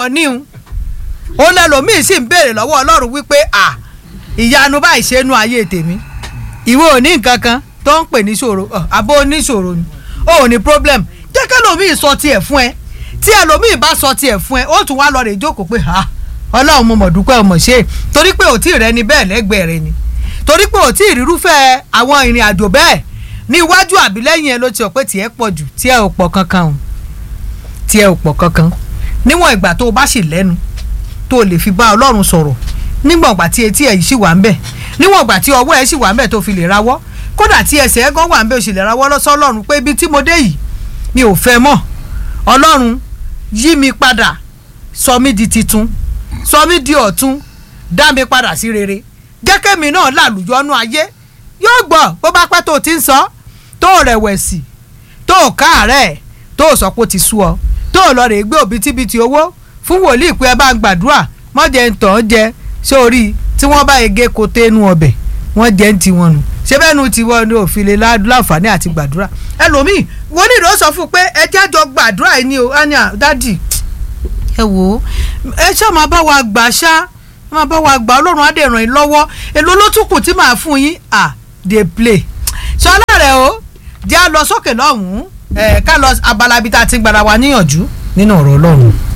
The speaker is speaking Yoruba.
wọ́n níhun ó lẹ́lòmíì sì ń béèrè lọ́wọ́ ọlọ́run wípé à ìyanu báyìí ṣe nu ayé tèmi ìwọ ò ní nǹkan kan tó ń pè ní ṣòro àbó oníṣòro ni ó ò ní problem jẹ́ kẹ́lòmíì sọ tiẹ̀ fún ẹ tí ẹlòmíì bá sọ tiẹ̀ fún ẹ ó tún wá lọ rè jókòó pé ha ọlọ́run mo mọ̀ dúpẹ́ ọmọ ṣe torí pé ò tí ì rẹ ni bẹ́ẹ̀ lẹ́gbẹ̀ẹ́ rẹ ni torí pé ò tí ì rírúfẹ́ àwọn ìrìn àjò bẹ́ẹ̀ ní iwájú àbí lẹ́yìn ẹ ló ti ọ̀ pé tiẹ̀ pọ̀ jù tiẹ̀ ò pọ̀ kankan o tiẹ̀ ò pọ̀ kankan níwọ̀n ìgbà tó o bá sì lẹ́nu tó o lè fi bá ọlọ́run sọ̀rọ̀ níwọ̀n ìgbà tí etí ẹ̀ yìí sì wà ń bẹ̀ níwọ̀n ìgbà tí ọwọ́ ẹ̀ sì wà ń bẹ̀ tó fi lè rawọ́ kódà tí ẹsẹ̀ ẹ̀ gan wà ń bẹ̀ o sì lè rawọ́ lọ́sọ́ ọlọ́run pé ibi tí mo dé yìí mi ò fẹ́ mọ́ ọlọ́run yí mi padà sọ mí di titun sọ mí di ọ̀tun dá mi padà sí rere jẹ́ kémi náà làlùyọ́nú ayé yóò gbọ́ bó bá pẹ́ tó o ti ń sọ tó o rẹ̀wẹ̀sì tó o káàárẹ̀ tó o sọ pé o ti sú ọ tó o lọ rè gbé òbítíbitì owó fún wòlíì pé ẹ bá ń gbàdúrà mọ́jẹ ń tàn án jẹ sórí tí wọ́n bá ege kó téénú ọbẹ̀ wọ́n jẹ́ ń tiwọn nù ṣé bẹ́ẹ̀ nu tiwọn ni òfin lè láǹfààní àti gbàdúrà ẹlòmíì wòlíì ló sọ fún un pé ẹ jẹ́ jọ gbàdúrà yìí ni o ania dádì ẹ wò ó ẹ ṣáà máa bá wa gbà ṣá máa bá wa gbà ọlọ́run á dẹ̀ ràn yín lọ́wọ́ èlò ló tún kù tí màá fún yín à dey play ṣọlá rẹ o jẹ́ à lọ sókè lọ́hùn-ún ẹ̀ ká lọ abala ibi tá a ti gbára wa níyànjú nínú ọ̀rọ̀ ọlọ́run.